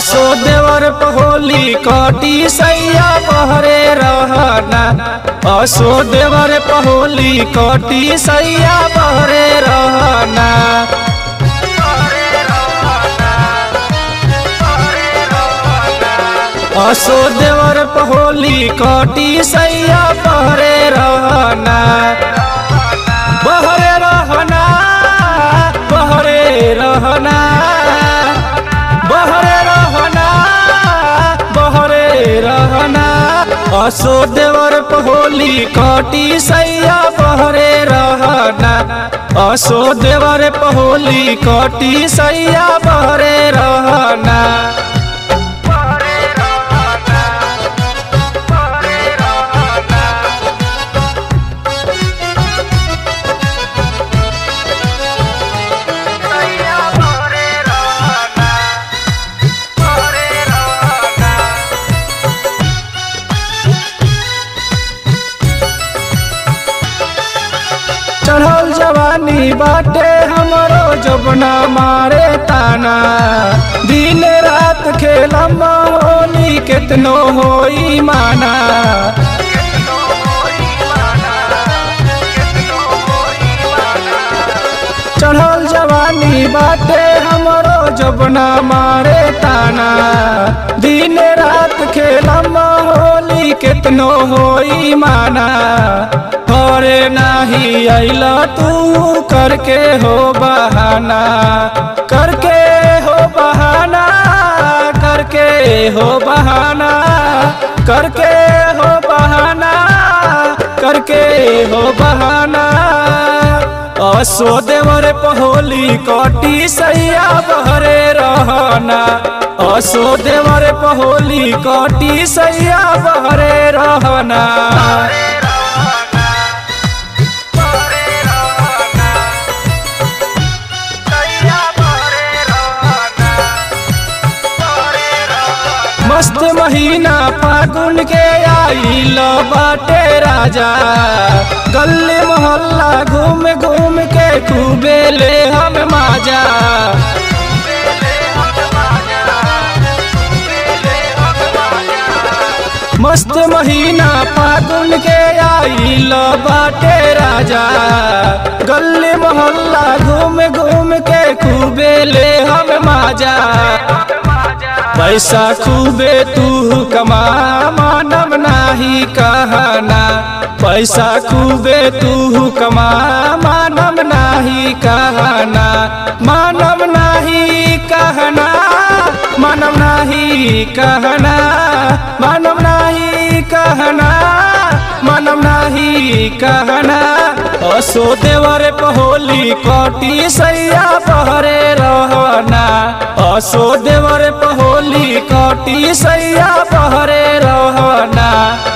असो देवर पहोली कटी सैया बहरे रहना असो देवर पहोली कटी सैया बहरे रहना असो देवर पहोली कटी सैया बहरे रहना बहरे रहना बहरे रहना बहरे रहना बहरे रहना असो देवर पहोली कटी सैया बहरे रहना असो देवर पहोली कटी सैया बहरे रहना चढ़ल जवानी बाटे हमरो जबना मारे ताना दिन रात खेलम होली केतनो होई माना चढ़ल जवानी बाटे हमरो जबना मारे ताना दिन रात खेलम होली केतनो होई माना करे नाही अइला तू करके हो बहाना करके हो बहाना करके हो बहाना करके हो बहाना करके हो बहाना असो देवर पहोली कटी सैया बहरे रहना असो देवर पहोली कटी सैया बहरे रहना मस्त महीना फागुन के आइल बाटे राजा गली मोहल्ला घूम घूम के खूबे ले हम माजा मस्त महीना फागुन के आइल बाटे राजा गली मोहल्ला घूम घूम के खूबे ले हम माजा पैसा खूबे तू कमा मानव नाही कहना पैसा खूबे तू कमा मानव नाही कहना मानव नाही कहना मानव नाही कहना मानव नाही कहना मानव नाही कहना असो देवर पहोली कटी सैया बहरे रहना असो देवर पहोली कटी सैया बहरे रहना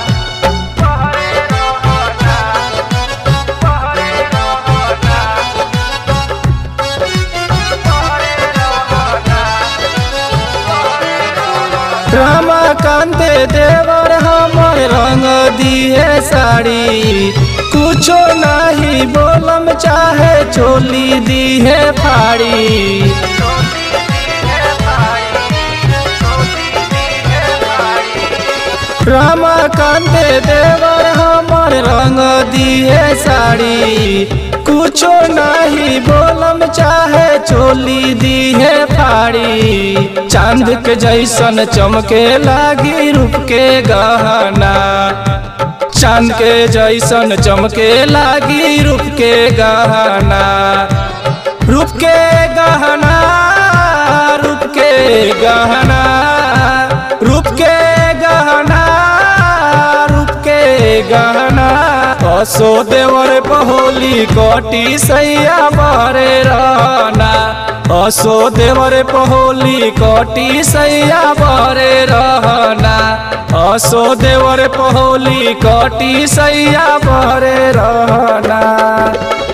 रमाकांत देवर हमर रंग दिए साड़ी कुछो नहीं बोलम चाहे चोली दिए फाड़ी रमाकांत देवर हमर रंग दिए साड़ी कुछो नहीं बोलम चाहे चोली दिए फाड़ी चांद के जैसन चमके लागी रूप के गहना चांद के जैसन चमके लागी रूप के गहना रूप के गहना रूप के गहना रूप के गहना रूप के गहना असो देवर पहोली कटी सैया बहरे रहना असो देवर पहोली कटी सैया बहरे रहना असो देवर पहोली कटी सैया बहरे रहना